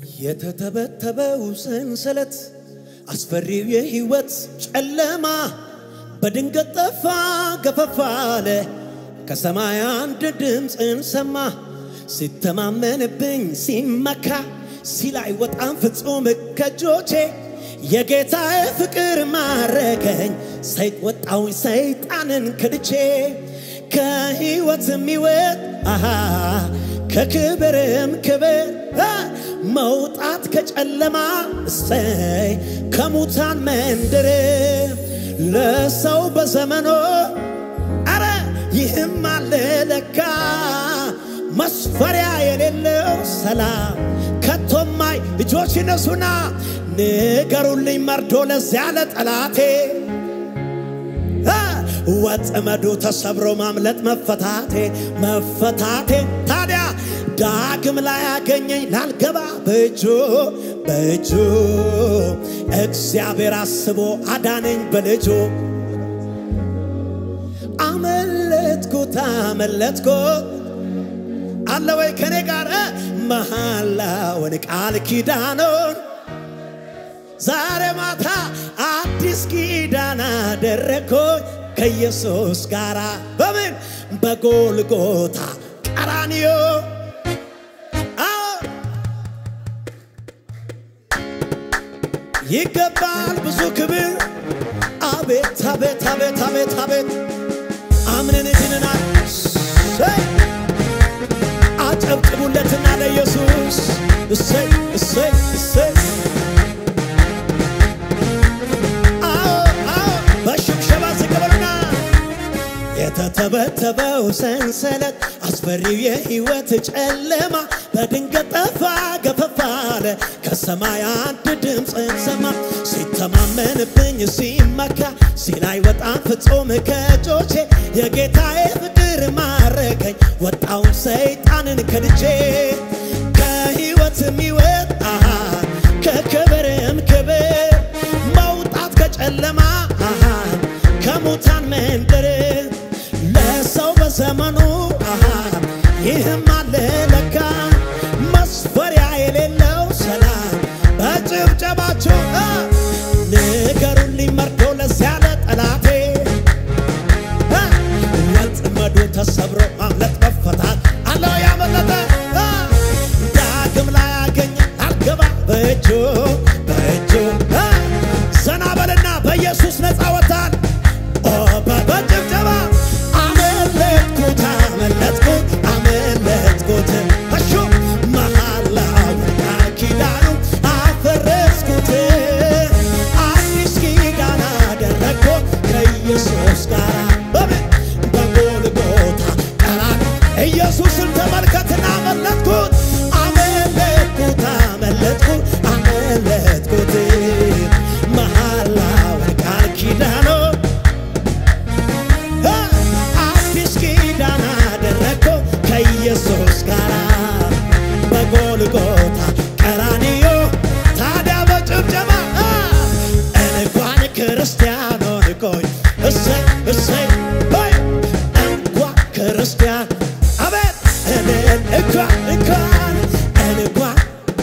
የተተበተበው ሰንሰለት አስፈሪው የሕይወት ጨለማ በድንገት ጠፋ ገፈፍ አለ። ከሰማይ አንድ ድምፅን ሰማ ሲተማመንብኝ ሲመካ ሲላይ ወጣም ፍጹም ከእጆቼ የጌታዬ ፍቅር ማረከኝ ሰይጥ ወጣውኝ ሰይጣንን ክድቼ ከሕይወት የሚወጥ አሃ ከክብርም ክብር አ፣ መውጣት ከጨለማ እሰይ ከሙታን መንደር ለሰው በዘመኖ አረ ይህም አለ ለካ መስፈሪያ የሌለው ሰላም ከቶማይ እጆች ይነሱና ንገሩልኝ መርዶ ለዚያ ለጠላቴ አ፣ ወጥመዱ ተሰብሮ ማምለጥ መፈታቴ መፈታቴ ታዲያ ዳግም ላይ ያገኘኝ ላልገባ በእጁ በእጁ እግዚአብሔር አስቦ አዳነኝ በልጁ አመለጥኩት አመለጥኩት አለ ወይ ከኔ ጋር መሐላውን ቃል ኪዳኑን ዛሬ ማታ አዲስ ኪዳን አደረግኩኝ ከኢየሱስ ጋር በምን በጎልጎታ ቀራንዮ አዎ ይገባል ብዙ ክብር አቤት አቤት አቤት አቤት አቤት አምነን ድነናል እሰይ አጨብጭቡለትና ለኢየሱስ እሰይ እሰይ እሰይ አዎ አዎ በሽብሸባ ዝቅ በሉና የተተበተበው ሰንሰለት አስፈሪው የሕይወት ጨለማ በድንገት ጠፋ ገፈፍ አለ። ከሰማይ አንድ ድምፅን ሰማ ሲተማመንብኝ ሲመካ ሲላይ ወጣም ፍጹም ከእጆቼ የጌታዬ ፍቅር ማረከኝ ወጣውን ሰይጣንን ከድቼ ከሕይወት የሚወጥ አሃ ከክብርም ክብር መውጣት ከጨለማ አሃ ከሙታን መንደር ለሰው በዘመኑ አሃ ይህም አለ ለካ መስፈሪያ የሌለው ሰላም በጭብጨባችሁ አ፣ ንገሩልኝ መርዶ ለዚያ ለጠላቴ አ፣ ወጥመዱ ተሰብሮ ማምለጥ መፈታት አለው ያመለጠ አ፣ ዳግም ላይ ያገኘ አልገባ በእጁ በእጁ አ፣ ዘና በልና በኢየሱስ ነፃ ወጣን ኦ፣ በ- በጭብጨባ አመለጥኩት አመለጥኩት አመለጥኩት እሹ መሐላውን ቃል ኪዳኑ አፈረስኩት አዲስ ኪዳን አደረግኩት ከኢየሱስ ጋር በምን በጎልጎታ ቀራን ኢየሱስን ተመልከትና አመለጥኩት አመለጥኩት አመለጥኩት አመለጥኩት መሐላውን ቃል ኪዳኑ አዲስ ኪዳን አደረግኩ ከኢየሱስ ጋር በጎልጎታ ቀራንዮ ታዲያ በጭብጨባ እንኳን ክርስቲያን ሆንኩኝ እሰይ እሰይ ሆይ እንኳን ክርስቲያን አቤት እኔን እንኳን እንኳን እንኳን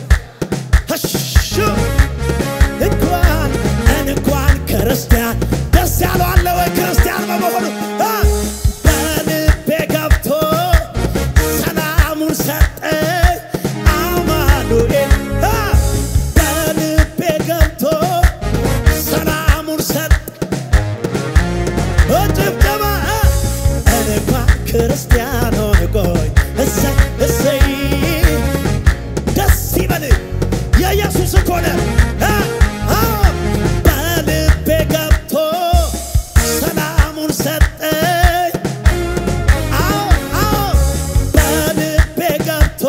ሀሹ እንኳን እንኳን ክርስቲያን ደስ ያለው አለ ወይ ክርስቲያን በመሆኑ አ፣ በልቤ ገብቶ ሰላሙን ሰጠኝ አማኑኤል አ፣ በልቤ ገብቶ ሰላሙን ሰጠ በጭብጨባ አ፣ እንኳን ክርስቲያን ሆንኩኝ እሰይ እሰይ ደስ ይበል የኢየሱስ እኮ ነው አ፣ አዎ በልቤ ገብቶ ሰላሙን ሰጠኝ አዎ አዎ በልቤ ገብቶ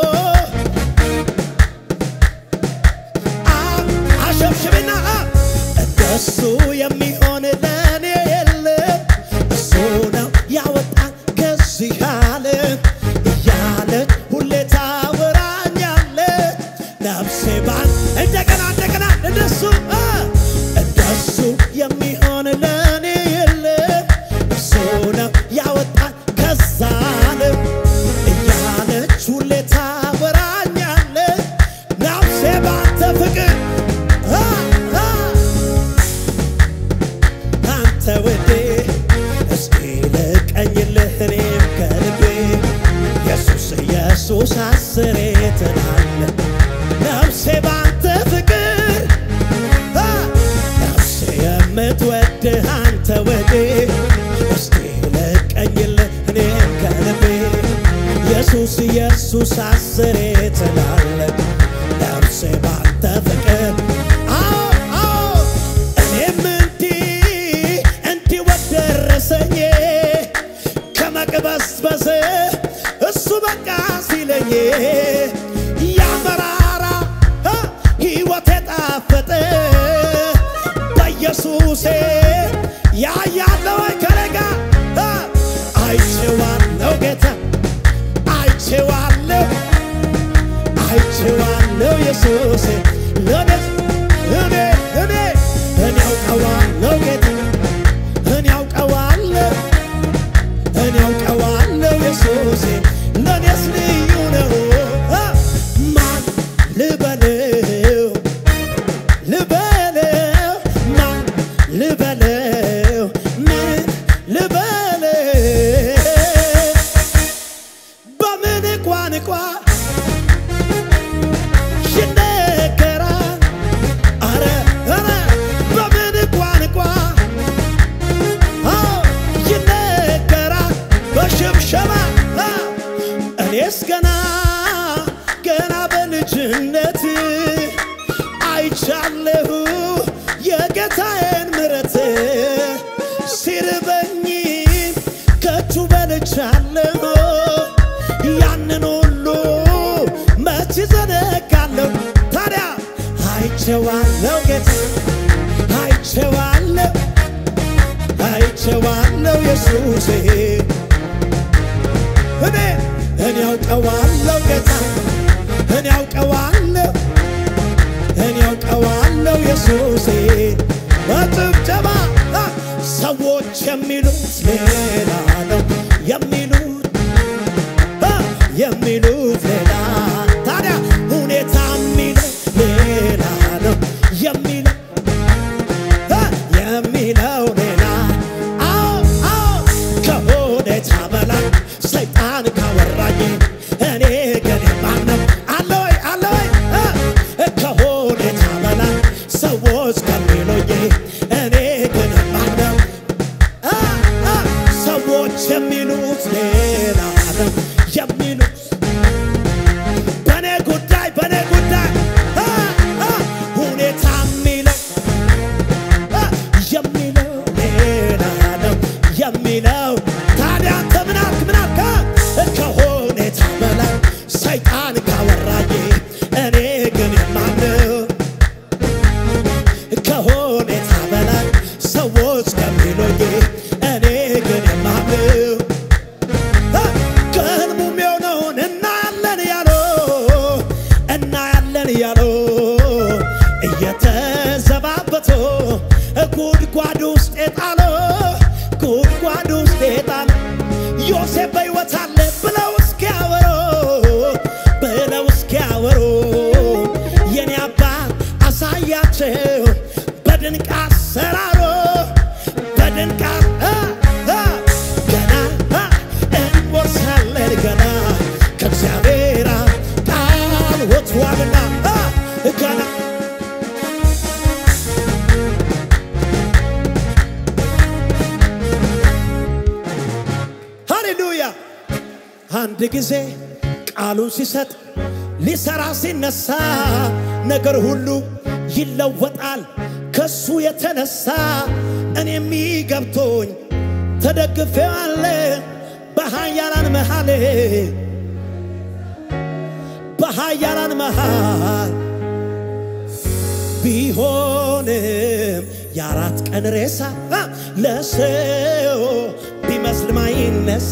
አ- አሸብሽብና አ፣ እንደሱ የሚሆን ለእኔ የለም እሱ ነው ያወጣን ከዚህ ዓለም እያለች ሁሌ ታወራኛለች ነፍሴ ባን እንደገና እንደገና እንደሱ አ፣ እንደሱ የሚሆን ለእኔ የለም እሱ ነው ያወጣን ከዛ ዓለም እያለች ሁሌ ታወራኛለች ነፍሴ ነፍሴ ባንተ ፍቅር አ አ አንተ ወዴ እስኪ ልቀኝልህ እኔም ከልቤ ኢየሱስ ኢየሱስ አስሬ ትላለ ነፍሴ ባንተ ፍቅር አ ነፍሴ የምትወድህ አንተ ወዴ እስኪ ልቀኝልህ እኔም ከልቤ ኢየሱስ ኢየሱስ አስሬ ትላለ ነፍሴ ባንተ ፍቅር አዎ አዎ እኔም እንዲህ እንዲህ ወደረሰኝ ከመቅበስበስ እሱ በቃ ሲለኝ ያመራራ ሕይወት የጣፈጠ በኢየሱሴ ያያለው ከረጋ አይቼዋለው ጌታ አይቼዋለው አይቼዋለው ኢየሱሴ ለኔ እኔ እኔ እኔ ያውቀዋለው ጌታ እኔ ያውቀዋለው እኔ ያውቀዋለው ኢየሱሴ ለኔስ ልዩ ነው አ ማን ልበለው ልበለው ማን ልበለው ምን ልበለው በምን ቋንቋ ይነገራል አረ አረ በምን ቋንቋ አዎ ይነገራል በሽብሸባ አ እኔስ ገና ገና በልጅነት አይቻለሁ የጌታዬን ምረት ሲርበኝ ከእጁ በልቻለሁ ያንን ሁሉ መች ዘነጋለሁ ታዲያ አይቼዋለሁ ጌታ አይቼዋለሁ አይቼዋለሁ ኢየሱሴ እኔ እኔ ያውቀዋለሁ ጌታ እኔ ያውቀዋለሁ እኔ ያውቀዋለሁ ኢየሱሴ በጭብጨባ አ፣ ሰዎች የሚሉት ሌላ ነው የሚሉት አ፣ የሚሉት ሌላ ታዲያ ሁኔታ የሚለው ሌላ ነው የሚለው አ፣ የሚለው ሌላ አዎ አዎ ከሁኔታ በላይ ሰይጣን ካወራኝ እኔ ግን የማምነው አለ ወይ አለ ወይ አ፣ ከሁኔታ በላይ ሰዎች ከሚሉኝ እኔ ግን የማምነው አ፣ አ፣ ሰዎች የሚሉት ሌላ ነው የሚሉት በኔ ጉዳይ በኔ ጉዳይ አ፣ አ፣ ሁኔታ የሚለው አ፣ የሚለው ሌላ ነው የሚለው ታዲያ አንተ ምን አልክ ምን አልክ አ፣ ከሁኔታ በላይ ሰይጣን ካወራኝ እኔ ግን የማምነው ከሁኔታ በላይ ሰዎች ከሚሉኝ እኔ ግን የማምነው አ፣ ከህልሙም የሆነውን እናያለን ያለው እናያለን ያለው እየተዘባበቶ ጉድጓድ ውስጥ የጣለው ጉድጓድ ውስጥ የጣለው ዮሴፍ በሕይወት አለ ብለው እስኪያወሩ ብለው እስኪያወሩ የኔ አባት አሳያቸው በድንቅ አሰራሮ በድንቅ አ፣ አ፣ ገና አ፣ እንወርሳለን ገና ከእግዚአብሔር አፍ ቃል ወጥቷልና አ፣ ገና ሃሌሉያ አንድ ጊዜ ቃሉን ሲሰጥ ሊሰራ ሲነሳ ነገር ሁሉ ይለወጣል ከሱ የተነሳ እኔም ገብቶኝ ተደግፌዋለ በሃያላን መሃል በሃያላን መሃል ቢሆንም የአራት ቀን ሬሳ አ፣ ለሰው ቢመስል ማይነሳ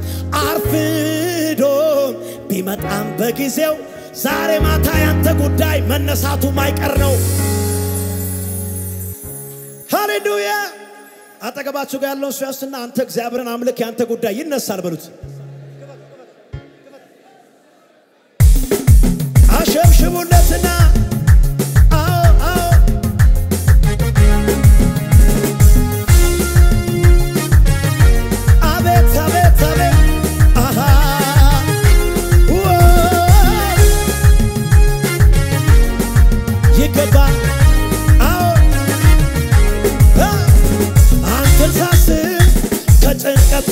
አርፍዶ ቢመጣም በጊዜው ዛሬ ማታ ያንተ ጉዳይ መነሳቱ ማይቀር ነው። ሃሌሉያ! አጠገባችሁ ጋር ያለውን ሰው ያስና አንተ እግዚአብሔርን አምልክ፣ ያንተ ጉዳይ ይነሳል በሉት። አሸብሽቡለትና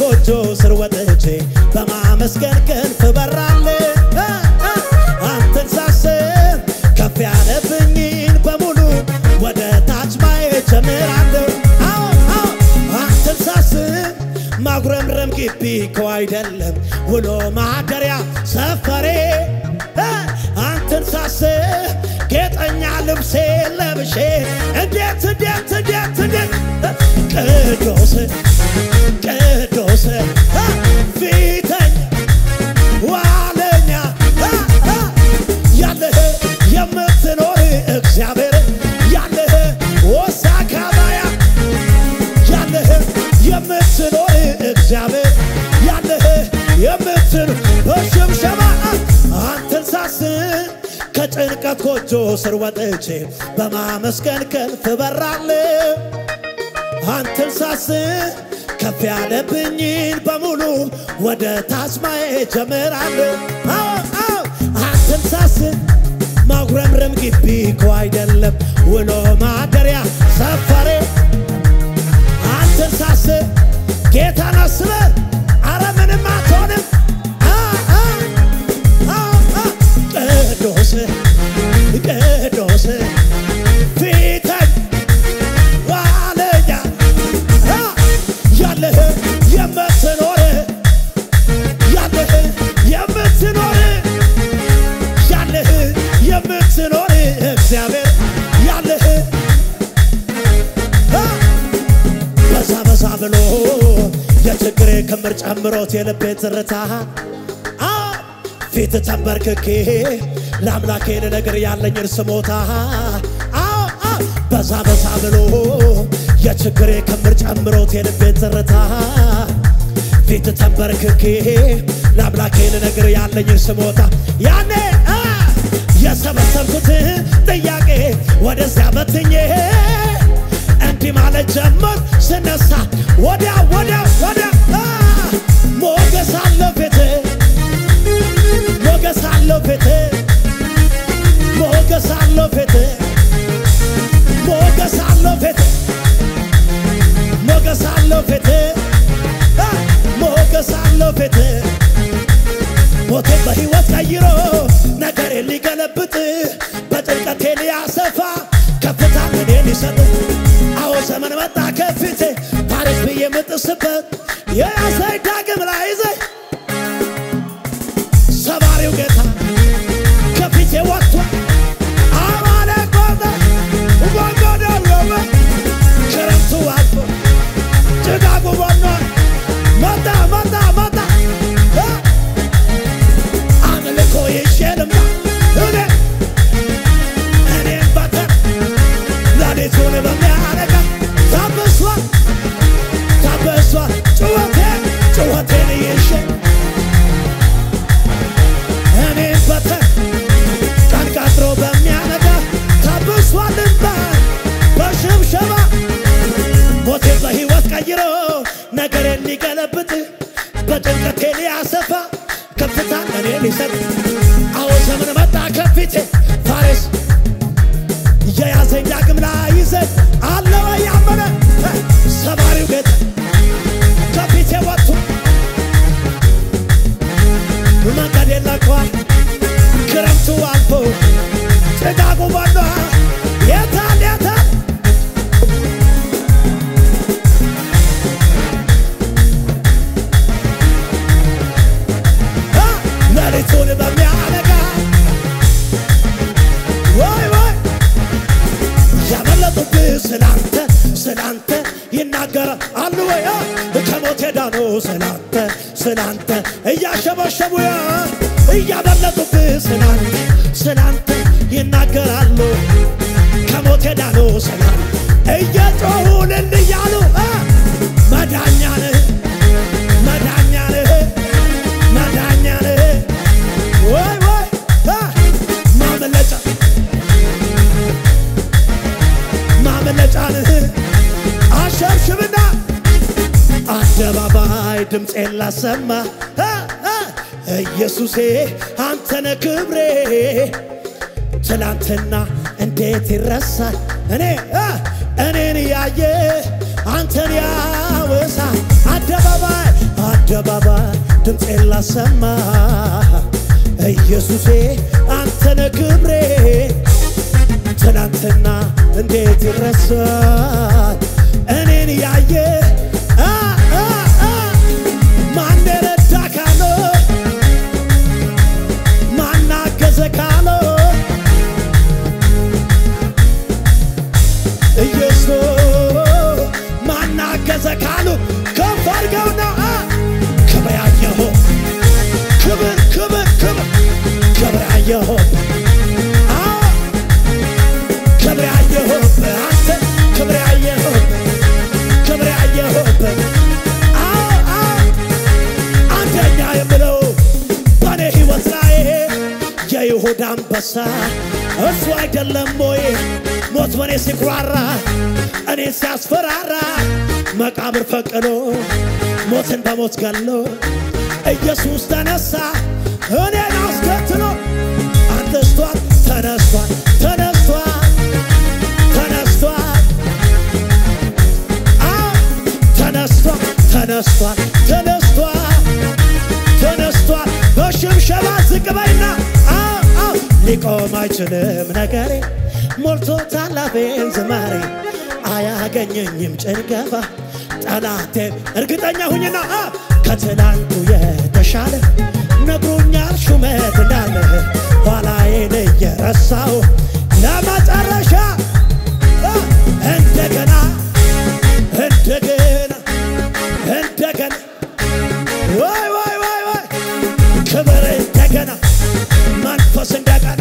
ጎጆ ስር ወጥቼ በማመስገን ክንፍ በራለሁ እ እ አንተን ሳስብ ከፍ ያለብኝን በሙሉ ወደ ታች ማየት ጀምራለሁ። አዎ አዎ አንተን ሳስብ ማጉረምረም ግቢ እኮ አይደለም ውሎ ማደሪያ ሰፈሬ እ አንተን ሳስብ ጌጠኛ ልብሴ ለብሼ እንዴት እንዴት እንዴት እንዴት ቅዱስ ቅዱስ እ ፊተኛ ዋለኛ እ እ ያለህ የምትኖር እግዚአብሔር ያለህ ወሳካባያ ያለህ የምትኖር እግዚአብሔር ያለህ የምትኖር በሽብሸባ አንተን ሳስብ ከጭንቀት ጎጆ ስር ወጥቼ በማመስገን ክንፍ በራለሁ። አንተን ሳስብ ከፍ ያለብኝን በሙሉ ወደ ታች ማየት ጀምራለሁ። አዎ አዎ አንተን ሳስብ ማጉረምረም ግቢ እኮ አይደለም ውሎ ማደሪያ ሰፈሬ አንተን ሳስብ ጌታን አስበህ አረ ምንም አትሆንም። አ አ አ አ ቅዱስ ቅዱስ ፊተኛ ዋለኛ አ ያለህ የምትኖር ያለህ የምትኖር ያለህ የምትኖር እግዚአብሔር ያለህ አ በዛ በዛ ብሎ የችግሬ ክምር ጨምሮት የልቤን ትርታ አ ፊት ተንበርክኬ ለአምላኬ ልነግር ያለኝን ስሞታ አዎ አ በዛ በዛ ብሎ የችግሬ ክምር ጨምሮት የልቤን ትርታ ፊት ተንበርክኬ ለአምላኬ ልነግር ያለኝን ስሞታ ያኔ አ የሰበሰብኩትን ጥያቄ ወደዚያ በትኜ እንዲህ ማለት ጀመር ስነሳ ወዲያ ወዲያ ወዲያ አ ሞገስ አለው ፊት ሞገስ አለው ፊት ሞገስ አለው ፊት ሞገስ አለው ፊት ሞገስ አለው ፊት አ ሞገስ አለው ፊት ሞቴ በሕይወት ቀይሮ ነገሬ ሊገለብጥ በጭንቀቴ ሊያሰፋ ከፍታ እኔ ሊሰጥ አዎ ዘመን መጣ ከፊቴ ፓሪስ ብዬ የምጥስበት የያዘኝ ዳግም ላይ ይዘኝ ሰባሪው ጌታ ከፊቴ ወጥቷል። አማለ ቆመ ወንጎደ ቆመ ክረምቱ አልፎ ጭጋጉ በኗል። መጣ መጣ መጣ እ አምልኮ ይዤ ልምጣ እኔ እኔም በተር ሌሊቱን በሚያነጋ ታብሷል ታብሷል ጩኸቴን ጩኸቴን ይዤ እኔም በተር ቀን ቀጥሮ በሚያነጋ ታብሷል እንባ በሽብሸባ ሞቴ በሕይወት ቀይሮ ነገሬን ሊገለብጥ በጭንቀቴ ሊያሰፋ ከፍታ እኔ ሊሰጥ አዎ ዘመን መጣ ከፊቴ ፋሬስ የያዘኝ ዳግም ላይ ይዘኝ አለ ወይ ያመነ እ ሰባሪው ጌታ ከፊቴ ወጥቶ መንገድ የለቋል ክረምቱ አልፎ ጭጋጉ በኗ የታል የታል እ ሌሊቱን በሚያነጋ ወይ ወይ ያመለጡብህ ስላንተ ስላንተ ይናገራል አሉ ወይ እ ከሞት ዳኑ ስላንተ ስላንተ እያሸበሸቡ ያ እያመለጡብህ ስላንተ ስላንተ ይናገራሉ ከሞት ዳኑ ስላንተ እየጮሁ እልል እያሉ እ መዳኛንህ መዳኛንህ መዳኛንህ ወይ ወይ እ ማምለጫ ማምለጫንህ አሸብሽብና አደባባይ ድምፄን ላሰማ እ እ ኢየሱሴ አንተነ ክብሬ ትላንትና እንዴት ይረሳል እኔ እ እኔን ያየ አንተን ያወሳ አደባባይ በአደባባይ ድምፄን ላሰማ ኢየሱሴ አንተነ ክብሬ ትናንትና እንዴት ይረሳል እኔን ያየ አ አ አ ማን ረዳ ካለው ማን አገዘ ካለው ኢየሱስ ማን አገዘ ካሉ ከፍ አድርገውና አ ክብር ያየኸው ክብር ክብር ክብር ክብር ያየኸው አ ክብር ያየኸው አንተ ክብር ያየኸው ክብር ያየኸው አ አ አንደኛ የምለው በኔ ሕይወት ላይ የይሁዳ አንበሳ እሱ አይደለም ወይ ሞት በኔ ሲኩራራ እኔ ሲያስፈራራ መቃብር ፈቅዶ ሞትን በሞት ገሎ ኢየሱስ ተነሳ እኔን አስከትሎ አንተስቷል ተነስቷል ተነስቷል ተነስቷል አ ተነስቷል ተነስቷል ተነስቷል ተነስቷል በሽብሸባ ዝቅ በይና አ አ ሊቆም አይችልም ነገሬ ሞልቶታል አፌን ዝማሬ አያገኘኝም ጭንገፋ ጠላቴ እርግጠኛ ሁኝና አ ከትላንቱ የተሻለ ነግሮኛል ሹመት እንዳለ ኋላዬን እየረሳው ለመጨረሻ አ እንደገና እንደገና እንደገና ወይ ወይ ወይ ወይ ክብር እንደገና መንፈስ እንደገና